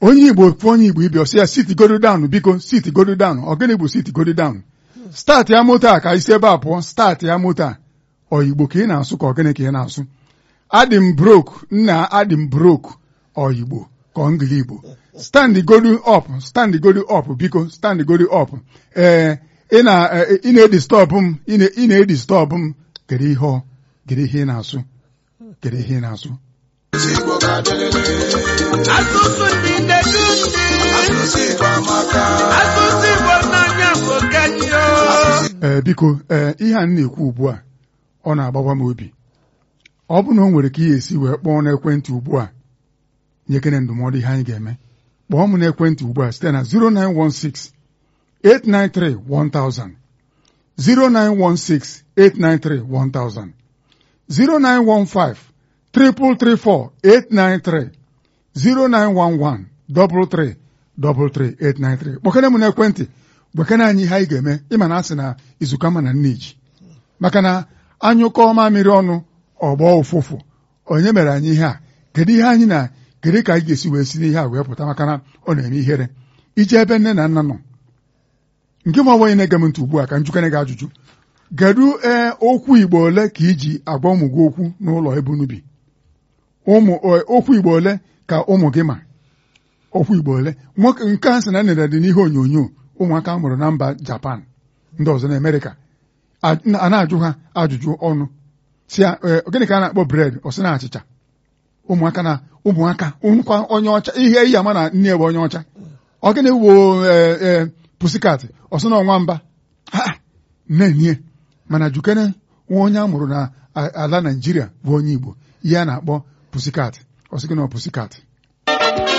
onye igbo fụ onye igbo ibe ọsị ya sit godo down biko sit godo down ọ gịnị bụ sit godo down start ya moto a ka isi ebe a pụọ start ya moto a ọ igbo ka ị na-asụ ka ọ gịnị ka ị na-asụ adị m brok nna adị m brok ọ igbo ka ọ ngili igbo stand godu up stand godu up biko stand godu up ee ị na ị na-edistọbụ m ị na-edistọbụ m kedu ihe ọ kedu ihe ị na-asụ kedu ihe ị na-asụ asụsụ ndị na-edu ndị asụsụ igbo n'anya bụ genyo ee biko ee ihe a m na-ekwu ugbu a ọ na-agbawa m obi ọ bụ na o nwere ka ihe esi wee kpọọ n'ekwentị ugbu a nyekere ndụmọdụ ihe anyị ga-eme kpọọ m n'ekwentị ugbu a site na 0916 893 1000 0916 893 1000 0915 334 893 0911 333 893 kpọkere m n'ekwentị gbekere anyị ihe anyị ga-eme ịma na asị na izukama na nneji maka na anyụkọ mamịrị ọnụ ọgbọ ụfụfụ onye mere anyị ihe a kedu ihe anyị na kedu ka anyị ga-esi wee si n'ihe a wee pụta maka na ọ na-eme ihere ije ebe nne na nna nọ nke ma onye na-ege m ntị ugbu a ka njukere gị ajụjụ kedu ee okwu igbo ole ka iji agwa ụmụ gị okwu n'ụlọ ebe unu bi ụmụ okwu igbo ole ka ụmụ gị ma okwu igbo ole nwoke nke a sị na nere dị n'ihe onyonyo ụmụaka mụrụ na mba japan ndị ọzọ na amerịka a na-ajụ ha ajụjụ ọnụ si gịnị ka a na-akpọ bred ọ sị na achịcha ụmụaka na ụmụaka nkwa onye ọcha ihe iyi ama na nne ebe onye ọcha ọ gịnị wo pusikat ọ sị na ọnwa mba ha nne mana jukene nwa onye a mụrụ na ala naijiria bụ onye igbo ihe a na-akpọ pusikat ọ sị gị na pusikat